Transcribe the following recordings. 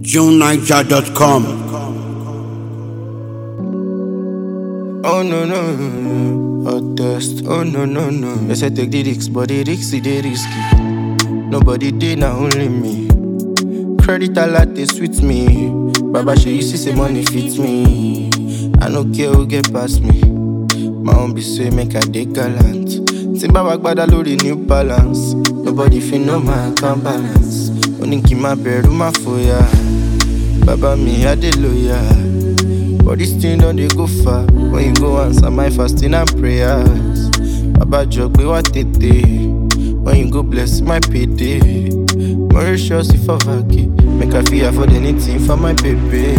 JuneNiger.com. Oh no no, hot test. Oh no no no. They say take the risk, but the risk is the risky. Nobody did, now only me. Credit a lot, they sweet me. Baba, she you see say money fits me. I no care who get past me. My own be say make I dey gallant. Timba wagbada lórí new balance. Nobody fit know my account balance. Only kí má bẹ̀rù má fòyà. Baba mi, I dey loyal. But this thing don't dey go far When you go answer my fasting and prayers Baba jọ pé wá tètè When you go bless my payday Mauritius if I vacate Make I feel afford anything for my baby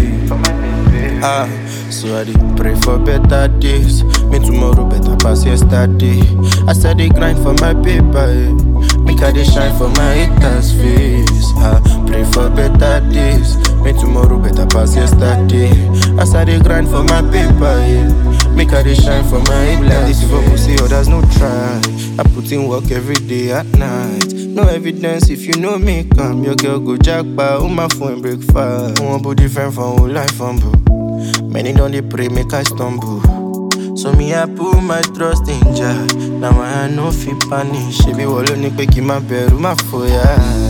Ah, so I dey pray for better days Me tomorrow better pass yesterday I said dey grind for my paper eh. Make I dey shine for my haters face Ah, pray for better days Me tomorrow better pass yesterday As I dey grind for my paper yeah. Make I dey shine for my haters If I see others no try I put in work every day at night No evidence if you know me come Your girl go jackpot, oh my phone break fast One body different from whole life humble Many don't dey pray make I stumble So me I put my trust in Jah Now I no fit panic Ṣebí wọ́n ló ní pé kí n má bẹ̀rù má fòyà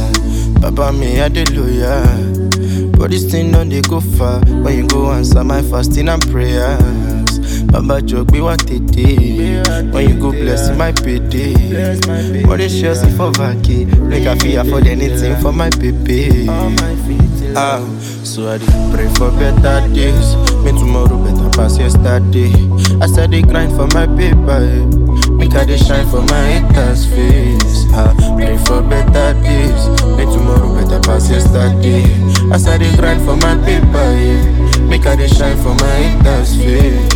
Bàbá mi hallelujah But this thing don dey go far When you go answer my fasting and prayers Baba jọ gbé wá tètè When you go bless my payday Mauritius if I vacate Make I fit afford anything for my baby Ah, so I dey pray for better days. Me tomorrow better pass yesterday. I said dey grind for my paper, eh. Make I dey shine for my haters' face. Ah, pray for better days. Me tomorrow better pass yesterday. I said dey grind for my paper, eh. Make I dey shine for my haters' face.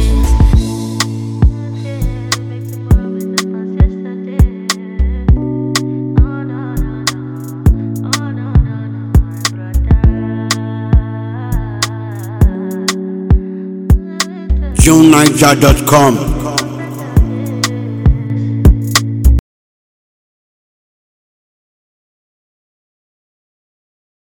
JuneNiger.com.